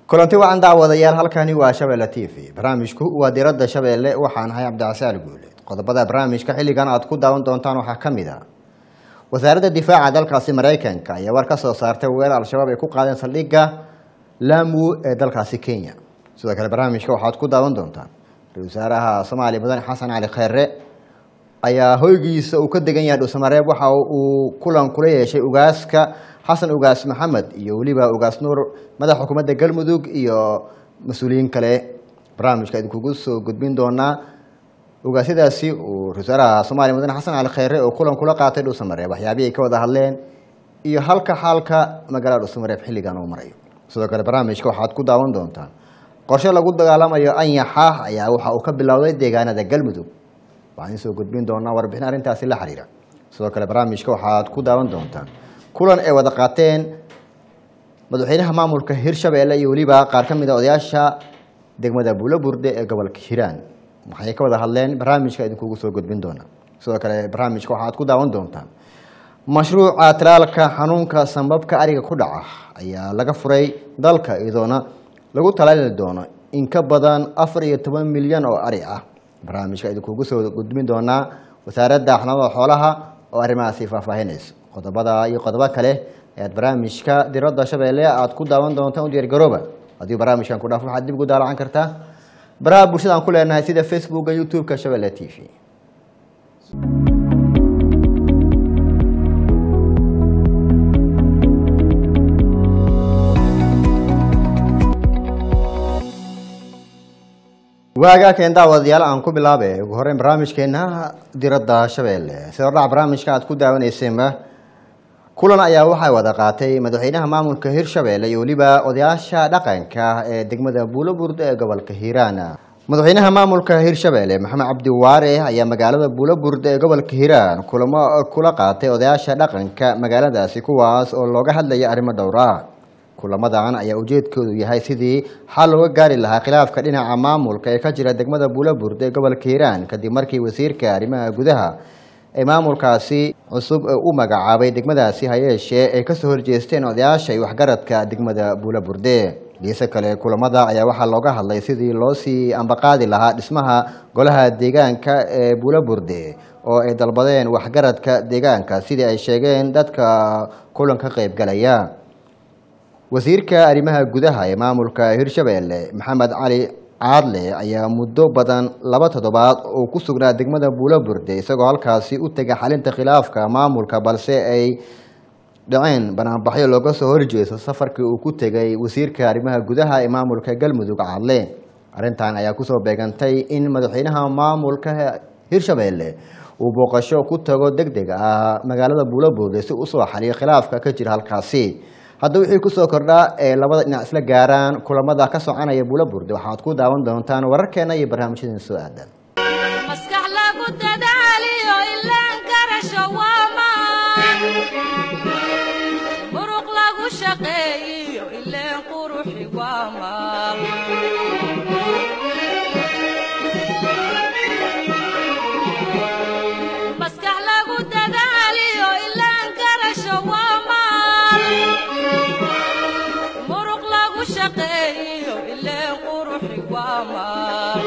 kulanti wacan daawadayaal halkani waa shabeelle t v barnaamijku waa diradda shabeelle waxaan ahay cabdicasaal guuleed qodobada barnaamijka xilligan aad ku daawan doontaan waxaa ka mid a wasaaradda difaaca dalkaasi maraykanka ayaa war ka soo saartay weerar al-shabaab ay ku qaadeen saldhigga lamu ee dalkaasi kenya sidoo kale barnaamijka waxaad ku daawan doontaan ra-isul wasaaraha soomaaliya mudane xasan cali kheyre ayaa hoygiisa uu ka degan yahay dhuusamareeb waxa uu kulan kula yeeshay ugaaska xasan ugaas maxamed iyo weliba ugaas nuur madaxa xukuumadda galmudug iyo mas-uuliyiin kale barnaamijka idinkugu soo gudbin doonaa ugaasyadaasi uu ra-isul wasaaraha soomaaliya mudane xasan cali kheyre oo kulan kula qaatay dhuusamareeb waxyaabihii ay ka wada hadleen iyo halka xaalka magaalada dhuusamareeb xilligan uu marayo sidoo kale barnaamijka waxaad ku daawan doontaan qorshe lagu dagaalamayo anyaxa ayaa waxa uu ka bilowday deegaanada galmudug waxaan idiin soo gudbin doonaa warbixin arrintaasi la xiriira sidoo kale barnaamijka waxaad ku daawan doontaan kulan ay wada qaateen madaxweynaha maamulka hirshabeelle iyo weliba qaar ka mid a odayaasha degmada buulo burde ee gobolka hiiraan waxay ka wada hadleen barnaamijka idinkugu soo gudbin doonaa sidoo kale barnaamijka waxaad ku daawan doontaan mashruuca talaalka xanuunka sambabka ariga ku dhaca ayaa laga furay dalka iyadoona lagu talaali doono in ka badan afar iyo toban milyan oo ari ah barnaamijka idinkugu soo gudbin doonaa wasaaradda xanaanada xoolaha oo arrimahaasi faahfaahinayso qodobada iyo qodobo kale ayaad barnaamijka diradda shabeelle aad ku daawan doontaan u diyaargarooba haddii barnaamijkan ku dhaaf waxaad dib ugu daalacan kartaa baraha bulshada aan ku leenahay sida facebooka youtube-ka shabeelle t v waagaa keen daawadayaal aan ku bilaabe ugu horeyn barnaamijkeena diradda shabeelle sida ordhaca barnaamijka aad ku daawaneyseenba kulan ayaa waxay wada qaatay madaxweynaha maamulka hirshabeelle iyo weliba odayaasha dhaqanka ee degmada buulo burde ee gobolka hiiraan madaxweynaha maamulka hirshabeelle maxamed cabdi waare ayaa magaalada buulo burde ee gobolka hiiraan kulamo kula qaatay odayaasha dhaqanka magaaladaasi kuwaas oo looga hadlaya arrimo dhowr ah kulamadan ayaa ujeedkoodu yahay sidii xal looga gaari lahaa khilaafka dhinaca maamulka ee ka jira degmada buulo burde ee gobolka hiiraan kadib markii wasiirka arrimaha gudaha ee maamulkaasi cusub u magacaabay degmadaasi hayeeshee ay kasoo horjeesteen odayaasha iyo waxgaradka degmada buulo burde dhiise kale kulamada ayaa waxaa looga hadlay sidii loo sii ambaqaadi lahaa dhismaha golaha deegaanka ee buulo burde oo ay dalbadeen waxgaradka deegaanka sidii ay sheegeen dadka kulanka qaybgalaya wasiirka arrimaha gudaha ee maamulka hirshabeelle maxamed cali caadle ayaa muddo badan laba toddobaad oo ku sugnaa degmada buulo burde isagoo halkaasi u tegay xalinta khilaafka maamulka balse ay dhaceen banaanbaxyo looga soo horjeesto safarkii uu ku tegay wasiirka arrimaha gudaha ee maamulka galmudug caadle arrintan ayaa kusoo beegantay in madaxweynaha maamulka hirshabeelle uu booqasho ku tago deg deg ah magaalada buulo burde si usoo xaliyo khilaafka ka jira halkaasi hadda wixii kusoo kordhaa ee labada dhinac isla gaaraan kulamada ka soconaya buulo burde waxaad ku daawan doontaan wararkeena iyo barnaamijyadeen soo aadan maskax lagu dadaaliyo ilaan garasho waamaan muruq lagu shaqeeyiyo ileen quruxi waamaan maskax lagu dadaaliyo ilaan garasho waamaan muruq lagu shaqeeyiyo ileen quruxi waamaan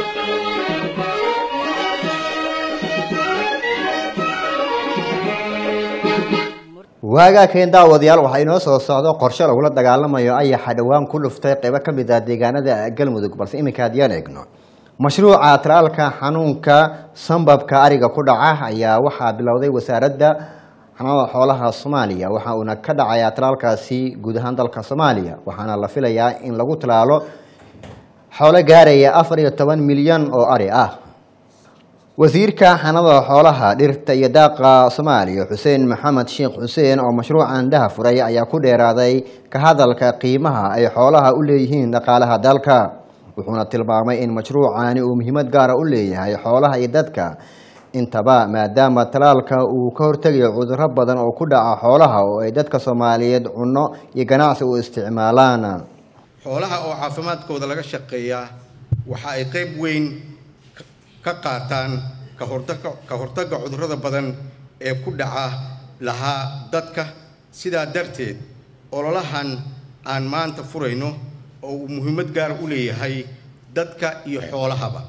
waagaa keen daawadayaal waxaa inoo soo socdo qorshe lagula dagaalamayo ayaxa dhowaan ku dhuftay qeybo ka mid ah deegaanada galmudug balse iminka haddiyaan eegno mashruuca talaalka xanuunka sambabka ariga ku dhaca ayaa waxaa bilowday wasaaradda xanaanada xoolaha soomaaliya waxa uuna ka dhacayaa talaalkaasi guud ahaan dalka soomaaliya waxaana la filayaa in lagu talaalo xoolo gaaraya afar iyo toban milyan oo ari ah wasiirka xanada xoolaha dhirta iyo daaqa soomaaliya xuseen maxamed sheekh xuseen oo mashruucan daha furay ayaa ku dheeraaday ka hadalka qiimaha ay xoolaha u leeyihiin dhaqaalaha dalka wuxuuna tilmaamay in mashruucani uu muhiimad gaara u leeyahay xoolaha iyo dadka intaba maadaama talaalka uu ka hortegayo cudurro badan oo ku dhaca xoolaha oo ay dadka soomaaliyeed cunno iyo ganacsi u isticmaalaan xoolaha oo caafimaadkooda laga shaqeeyaa waxa ay qayb weyn ka qaataan ka hortagga ka hortagga cudurrada badan ee ku dhaca lahaa dadka sidaa darteed ololahan aan maanta furayno oo uu muhiimad gaar u leeyahay dadka iyo xoolahaba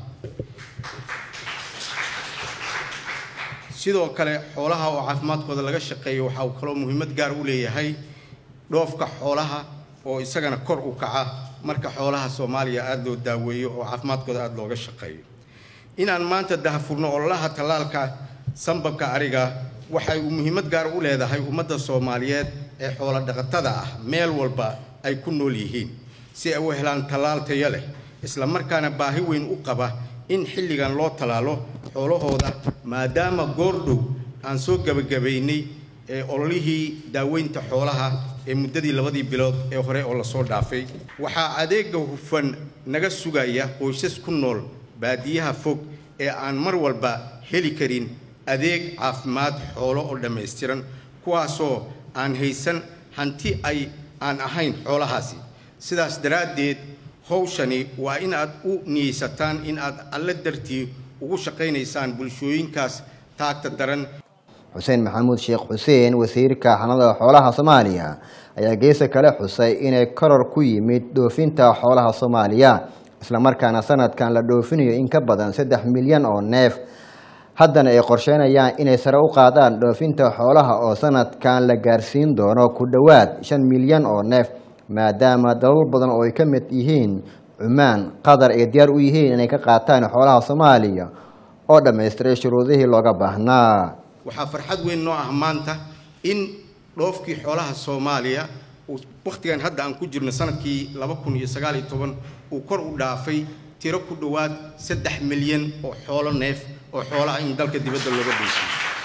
sidoo kale xoolaha oo caafimaadkooda laga shaqeeyo waxa uu kaloo muhiimad gaar u leeyahay dhoofka xoolaha oo isagana kor u kaca marka xoolaha soomaaliya aada loo daaweeyo oo caafimaadkooda aada looga shaqeeyo inaan maanta dahafurno ololaha tallaalka sambabka ariga waxay muhiimad gaar u leedahay ummadda soomaaliyeed ee xoolo dhaqatada ah meel walba ay ku nool yihiin si ay u helaan tallaal tayo leh isla markaana baahi weyn u qaba in xilligan loo tallaalo xoolahooda maadaama goordhow aan soo gebagabaynay ee ololihii daaweynta xoolaha ee muddadii labadii bilood ee hore oo lasoo dhaafay waxaa adeega hufan naga sugaya qoysas ku nool baadiyaha fog ee aan mar walba heli karin adeeg caafimaad xoolo oo dhammaystiran kuwaasoo aan haysan hanti ay aan ahayn xoolahaasi sidaas daraaddeed howshani waa in aad u niyeysataan in aad alle dartii ugu shaqaynaysaan bulshooyinkaas taagta daran xuseen maxamuud sheekh xuseen wasiirka xanada xoolaha soomaaliya ayaa geesa kale xusay inay koror ku yimid dhoofinta xoolaha soomaaliya islamarkaana sanadkan la dhoofinayo in ka badan saddex milyan oo neef haddana ay qorsheynayaan inay sare u qaadaan dhoofinta xoolaha oo sanadkan la gaarsiin doono ku dhowaad shan milyan oo neef maadaama dalal badan oo ay ka mid yihiin cumaan qatar ay diyaar u yihiin inay ka qaataan xoolaha soomaaliya oo dhammaystiray shuruudihii looga baahnaa waxaa farxad weyn noo ah maanta in dhoofkii xoolaha soomaaliya uu wakhtigan hadda aan ku jirno sanadkii laba kun iyo sagaal iyo toban uu kor u dhaafay tiro ku dhowaad saddex milyan oo xoolo neef oo xoolaha in dalka dibadda looga dhoofiyo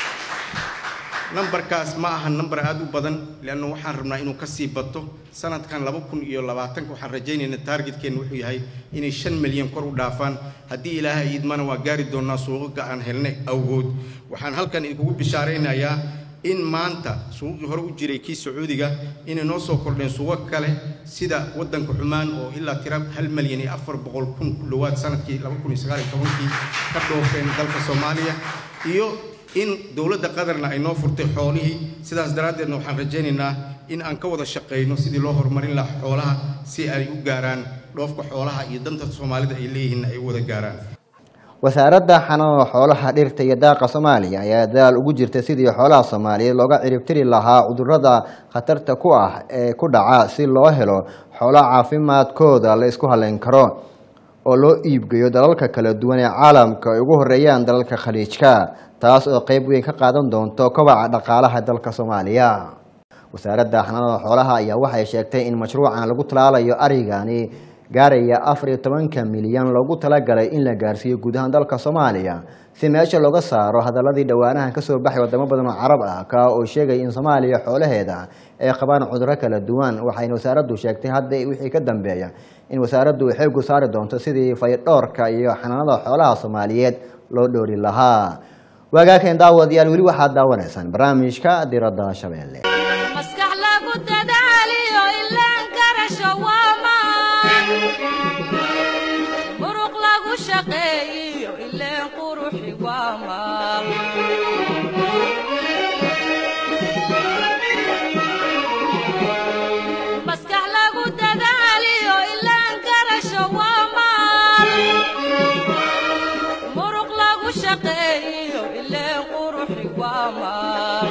nambarkaas ma aha nambar aada u badan leanna waxaan rabnaa inuu kasii bato sanadkan laba kun iyo labaatanka waxaan rajaynaynaa taargetkeenna wuxuu yahay inay shan milyan kor u dhaafaan haddii ilaahay iidmana waa gaari doonaa suuqaga aan helnay awgood waxaan halkan idinkugu bishaaraynayaa in maanta suuqii hore u jiray kii sacuudiga inay noo soo kordheen suuqo kale sida waddanka cumaan oo ilaa tira hal milyan iyo afar boqol kun ku dhowaad sanadkii laba kun iyo sagaal iyo tobankii ka dhoofeen dalka soomaaliya iyo in dowladda qatarna ay noo furtay xoolihii sidaas daraaddeedna waxaan rajaynaynaa in aan ka wada shaqayno sidii loo horumarin lahaa xoolaha si ay u gaaraan dhoofka xoolaha iyo danta soomaalida ay leeyihiinna ay u wada gaaraan wasaaradda xanaanada xoolaha dhirta iyo daaqa soomaaliya ayaa dadaal ugu jirta sidii xoolaha soomaaliyeed looga ciribtiri lahaa cudurrada khatarta ku ah ee ku dhaca si loo helo xoolo caafimaadkooda la isku halayn karo oo loo iibgeeyo dalalka kala duwan ee caalamka ay ugu horeeyaan dalalka khaliijka taas oo qeyb weyn ka qaadan doonto kobaca dhaqaalaha dalka soomaaliya wasaaradda xanaanada xoolaha ayaa waxay sheegtay in mashruucan lagu talaalayo arigani gaaraya afar iyo tobanka milyan loogu talagalay in la gaarsiiyo guud ahaan dalka soomaaliya si meesha looga saaro hadaladii dhowaanahan kasoo baxay wadamo badan oo carab ah ka oo sheegaya in soomaaliya xoolaheeda ay qabaan cudurro kala duwan waxayna wasaaraddu sheegtay hadda wixii ka dambeeya in wasaaraddu ay xoogu saari doonto sidii faydhoorka iyo xanaanada xoolaha soomaaliyeed loo dhoori lahaa waagaakan daawadayaal weli waxaad daawanaysaan barnaamijka diradda shabeelle maskax lagu dadaaliyo ilaan garasho waa maan muruq lagu shaqeeyiyo ileen quruxi waa maal maskax lagu dadaaliyo ilaan garasho waa maal muruq lagu shaqeeyiyo ileen quruxi waa maal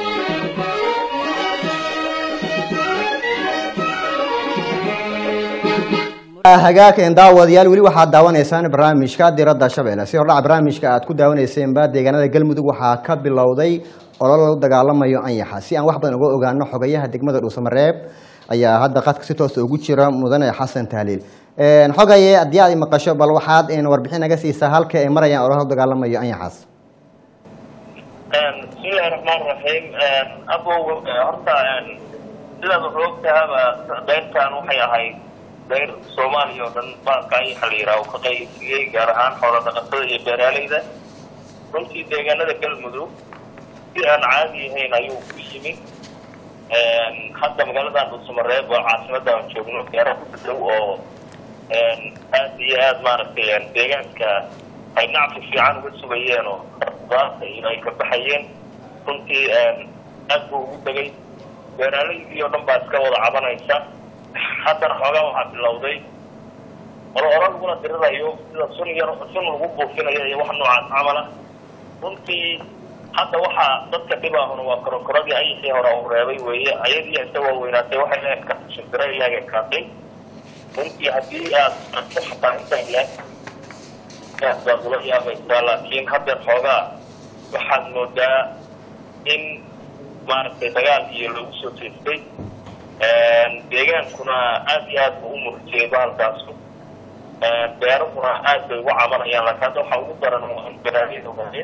hagaakan daawadayaal weli waxaad daawanaysaan barnaamijka diradda shabeelle si hordhaca barnaamijka aad ku daawaneyseenba deegaanada galmudug waxaa ka bilowday olol lagu dagaalamayo anyaxa si aan wax badan uga ogaano xogayaha degmada dhuusamareeb ayaa hadda qadka si toosa ugu jira mudane xasan tahliil xogaye haddii aad maqasho bal waxaad warbixin naga siisaa halka ay marayaan olol lagu dagaalamayo anyaxaas bismillahi raxmaan raxiim abow horta sidaad wuxuu ogtahaba beertan waxay ahayd beer soomaaliya oo dhan baalka ayaxa la yidhaha uu ka qaybiyey gaar ahaan xoola dhaqatada iyo beeraaleyda runtii deegaanada galmudug si aan caadi ahayn ayuu ku yimid hadda magaaladan dhuusamareeb waa caasimada aan joogno beero ku dhow oo aad iyo aad maaragtay deegaanka ay nacfi fiican uga sugayeen oo qudaarta iyo ay ka baxayeen runtii aad buu ugu degay beeraaleydii oo dhan baa iska wada cabanaysa haddana xoogaa waxaa bilowday olo oro lagula dirirayo sida sun yar sun lagu buufinayo iyo wax noocaas camala runtii hadda waxaa dadka dhibaahuna waa korokoradii ayisii hore u reebay weeye ayadii isagoo weynaatay waxay la eka shimbiro ilaag ekaatay runtii haddii aad ku xataa intaan ilaag baad ula yaabaysaa laakiin haddeer xoogaa waxaad moodaa in maaragtay dagaal iyo lagu soo jeestay deegaankuna aad iyo aad buu u murjiyey bahalkaasu beerahuna aad bay ugu cabanayaan laakiin hadda waxaa ugu daran waa in baraariyada ogaadeen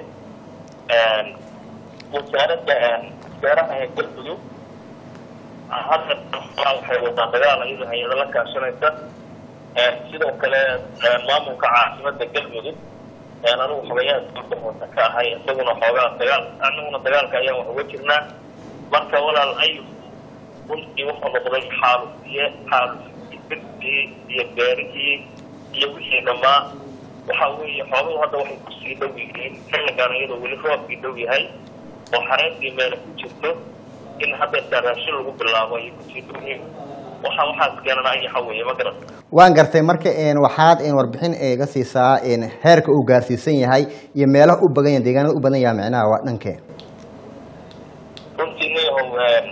wasaaradda beeraha ee galmudug hadda waxay wadaan dagaal iyada hay-ada la kaashanaysa sidoo kale maamulka caasimada galmudug anigu xogayaa hoose ka ahay isaguna xoogaa dagaal aniguna dagaalka ayaan wax uga jirnaa marka walaal ayu runtii wuxuu noqday xaalufiye xaalufiye iyo beerihii iyo wixii dhammaa waxa weeye xooluhu hadda waxay kusii dhow yihiin xilligan iyadoo weli roobkii dhow yahay oo xareedii meel ku jirto in haddeertaa raashin lagu bilaabo ayay kusii dhow yihiin waxa waxaas keenana ayaxa weeye ma garan waan gartay marka een waxaad een warbixin iga siisaa een heerka uu gaarsiisan yahay iyo meelaha u badan yahay deegaanada u badan yahay micnaha waa dhankee runtii niyahow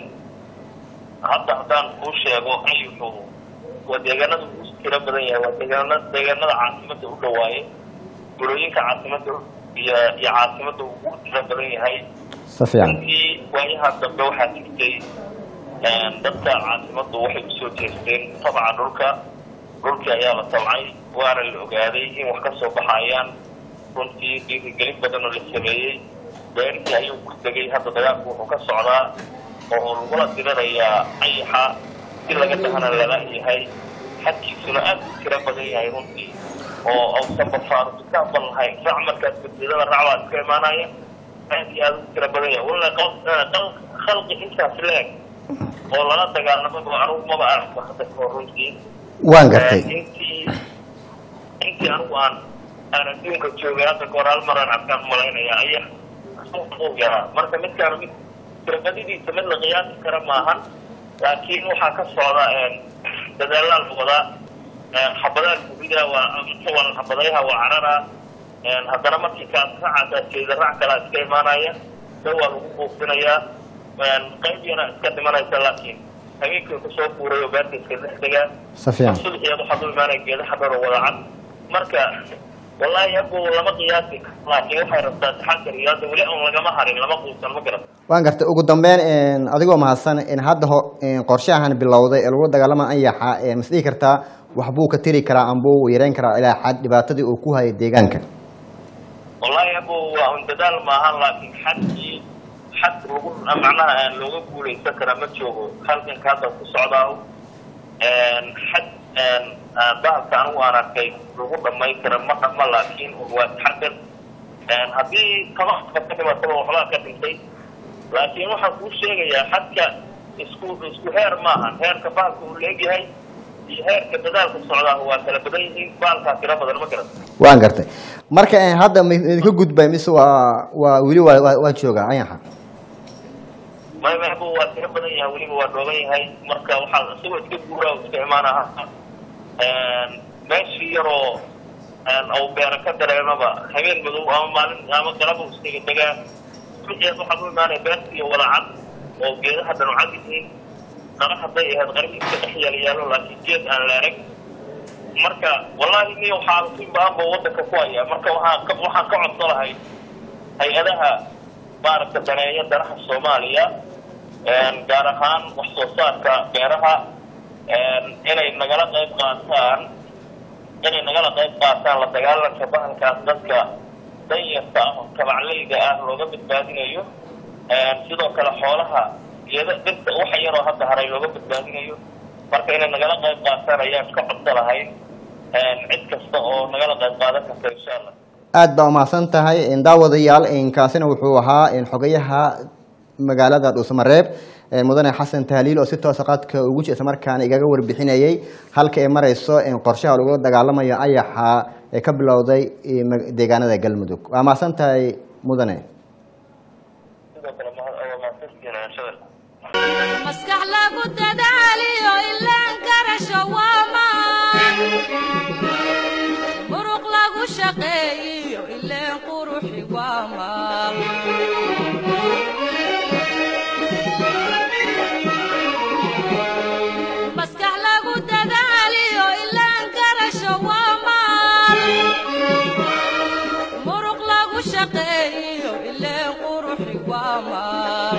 hadda haddaan kuu sheego ayuxu waa deegaanada ugu tiro badan yahay waa deegaana deegaanada caasimada u dhawaaye gurooyinka caasimada iyo iyo caasimada ugu tiro badan yahay si fiican runtii waayaha dambe waxaa jirtay dadka caasimadu waxay usoo jeesteen tabca dhulka dhulkii ayaa la tabcay waana la ogaaday in wax ka soo baxayaan runtii dhiirigelin badan oo la sameeyey beerihii ayuu ku degay hadda dagaalku wuxuu ka socdaa oo lagula dirirayaa ayaxa si laga dhahana lala yahay xadkiisuna aad u tiro badan yahay runtii oo ausan bafaarubitaan lahayn raac markaas badbaadada racbaa iska imaanaya aad iyo aad u tiro badan yahay walla khalqi intaas leeg oo lala dagaalamaba anugu maba aragba hadda kahor runtii waan gartay intii intii anigu aan aan adduunka joogay hadda kahor hal maraan arkaan malaynaya aya u yaraa marka midkaana mid tirbadidiisa mid la qiyaasi kara maahan laakiin waxaa ka socda dadaalaa la wadaa xabadaha gubida waa waa xabadayaha waa carara haddana markii kaas racaasaa jeeda rac kalaa iska imaanaya da waa lagu buufinayaa qayb yana iska dhimanaysa laakiin habeenkii kusoo fuuray oo beerta iska dhex degaa si fiican subaxeed waxaa u imaanaya geedaha dhar oo wada cad marka wallaahi abu lama qiyaasi karo laakiin waxay rabtaa taxadar iyo hadda weli aan lagama harin lama quusan ma garan waan gartay ugu dambeyn een adigoo mahadsan in hadda ho een qorshahan bilowday ee lagu dagaalama anyaxa ee mas dhihi kartaa waxbuu ka tiri karaa amba uu yareyn karaa ilaa xad dhibaatadii uu ku hayay deegaanka wallaahi abu waa un dadaal maahan laakiin xadkii xad lagu macnaha aan looga guulaysan karaa ma joogo halganka hadda ku socdaa xad bahalka anigu aan arkay lagu dhamayn kara ma dhama laakiin un waa taxadar haddii tabaxka ka dhimataba waxbaa ka dhintay laakiin waxaan kuu sheegayaa xadka isku isku heer maahan heerka bahalka uu leegyahay iyo heerka dadaalka socdaa waa kala badan yihiin bahalkaa tiro badan ma garan waan gartay marka een hadda ma idinka gudbay mise waa waa weli waa waa- waa joogaa anyaxa may maybu waa tiro badan yahay weliba waa dhooban yahay marka waxaa isagoo iska guura oo iska imaanaha meeshii yaroo au beera ka dareemaba habeen madow ama maalin ama galaba iskaga degaa subaxeed waxaa u imaanaya beerta iyo wadacad oo geedaha dhan u cad yihiin qara hadday ahayd qarihii iska dhex yaala yaalo laakiin geed aan la arag marka wallaahi niyo xaalusin baan ba wadanka ku haya marka waxaan ka waxaan ka codso lahay hay-adaha maaragta daneeya danaha soomaaliya gaar ahaan wax soo saarka beeraha inay nagala qayb qaataan inay nagala qayb qaataan la dagaalanka bahalkaas dadka danyarta ah oo tabacleyda ah looga badbaadinayo sidoo kale xoolaha geeda dhirta waxa yaroo hadda haray looga badbaadinayo marka inay nagala qayb qaataan ayaan ka codso lahayn cid kasta oo nagala qayb qaadan karta insha allah aad baa umahadsan tahay een daawadayaal een kaasina wuxuu ahaa een xogayaha magaalada dhuusamareeb een mudane xasan tahliil oo si toosa qaadka ugu jira isla markaana igaga warbixinayay halka ay marayso in qorshaha lagula dagaalamayo ayaxa ee ka bilowday ee mag- deegaanada galmudug waa mahadsan tahay mudane sidoo kale mahad- waa mahadsantihiin shadar maskax lagu dadaaliyo ilaan kara garasho waa maan muruq lagu shaqeeyiyo ileen quruxi waa maal maskax lagu dadaaliyo ilaan garasho waa maal muruq lagu shaqeeyiyo ileen quruxi waa maal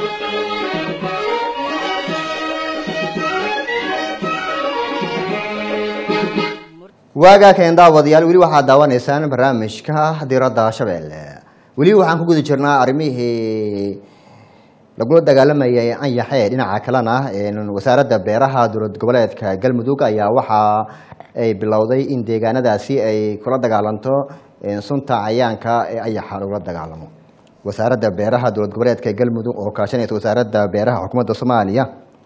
waagaa keen daawadayaal weli waxaad daawanaysaan barnaamijka diradda shabeelle weli waxaan ku guda jirnaa arrimihii lagula dagaalamayay anyaxee dhinaca kalena wasaaradda beeraha dowlad goboleedka galmudug ayaa waxa ay bilowday in deegaanadaasi ay kula dagaalanto sunta cayaanka ee ayaxa lagula dagaalamo wasaaradda beeraha dowlad goboleedka galmudug oo kaashanaysa wasaaradda beeraha xukuumadda soomaaliya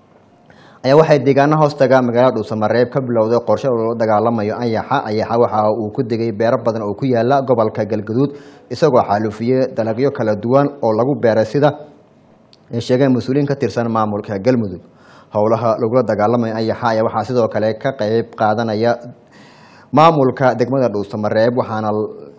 ayaa waxay deegaano hoostaga magaalada dhuusamareeb ka bilowday qorshe loola dagaalamayo anyaxa ayaxa waxa uu ku degay beero badan oo ku yaala gobolka galgaduud isagoo xaalufiyey dalagyo kala duwan oo lagu beeray sida ay sheegeen mas-uuliyiin ka tirsan maamulka galmudug howlaha lagula dagaalamayo anyaxa ayaa waxaa sidoo kale ka qeyb qaadanaya maamulka degmada dhuusamareeb waxaana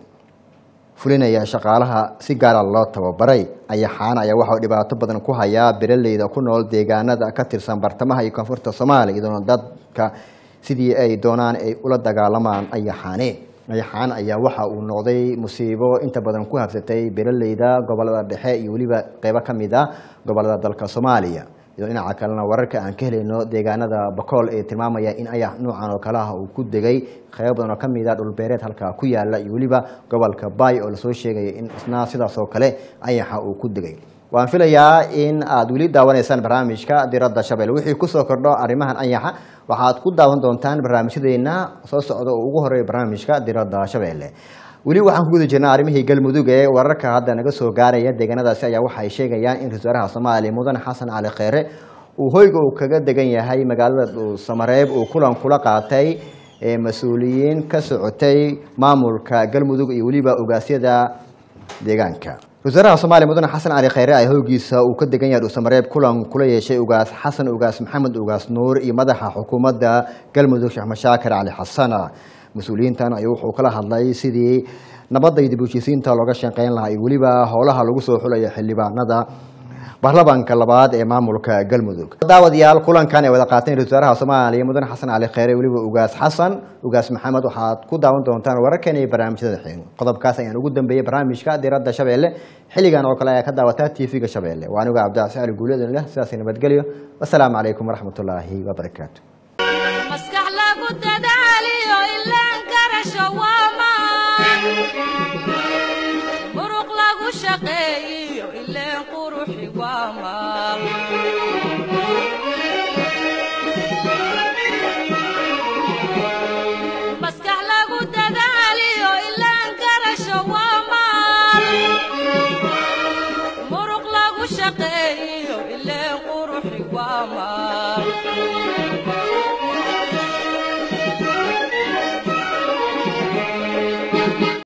fulinaya shaqaalaha si gaara loo tababaray ayaxaana ayaa waxau dhibaato badan ku hayaa beeraleyda ku nool deegaanada ka tirsan bartamaha iyo koonfurta soomaaliya iyadoona dadka sidii ay doonaan ay ula dagaalamaan ayaxaane ayaxaan ayaa waxa uu noqday musiibo inta badan ku habsatay beeraleyda gobolada dhexe iyo weliba qeybo ka mid a gobolada dalka soomaaliya iyadoo dhinaca kalena wararka aan ka helayno deegaanada bakool ee tilmaamaya in ayax noocan oo kale ah uu ku degay qeybo badan oo ka mid a dhulbeereed halkaa ku yaala iyo weliba gobolka baay oo lasoo sheegaya in isna sidaas oo kale ayaxa uu ku degay waan filayaa in aad weli daawanaysaan barnaamijka diradda shabeelle wixii kusoo kordho arrimahan anyaxa waxaad ku daawan doontaan barnaamijyadeena soo socda oo ugu horeeya barnaamijka diradda shabeelle weli waxaan ku guda jirnaa arrimihii galmudug ee wararka hadda naga soo gaaraya deegaanadaasi ayaa waxay sheegayaan in ra-isul wasaaraha soomaaliya mudane xasan cali kheyre uu hoyga uu kaga degan yahay magaalada dhuusamareeb uu kulan kula qaatay mas-uuliyiin ka socotay maamulka galmudug iyo weliba ogaasyada deegaanka ra-isul wasaaraha soomaaliya mudane xasan cali kheyre ayaa hoygiisa uu ka degan yahay dhuusamareeb kulan kula yeeshay ugaas xasan ugaas maxamed ugaas nuur iyo madaxa xukuumadda galmudug sheekh mashaakir cali xasana mas-uuliyiintan ayuu wuxuu kala hadlay sidii nabadda iyo dib u heshiisiinta looga shaqeyn lahaa iyo weliba howlaha lagu soo xulayo xildhibaanada baarlamaanka labaad ee maamulka galmudug daawadayaal kulankan ay wada qaateen ra-isul wasaaraha soomaaliya mudane xasan cali kheyre weliba ugaas xasan ugaas maxamed waxaad ku daawan doontaan wararkan iyo barnaamijyada xiin qodobkaas ayaan ugu dambeeyey barnaamijka diradda shabeelle xilligan oo kale ayaa ka daawataa tv-ga shabeelle waa aniga cabdicasi ali guulyadun leh sidaas nabadgelyo wasalaamu calaykum waraxmatullaahi wabarakaatu maskax lagu dadaaliyo ilaan garasho waa maan muruq lagu shaqeeyiyo ileen quruxi waa maal maskax lagu dadaaliyo ilaan garasho waa maal muruq lagu shaqeeyiyo ileen quruxi waa maal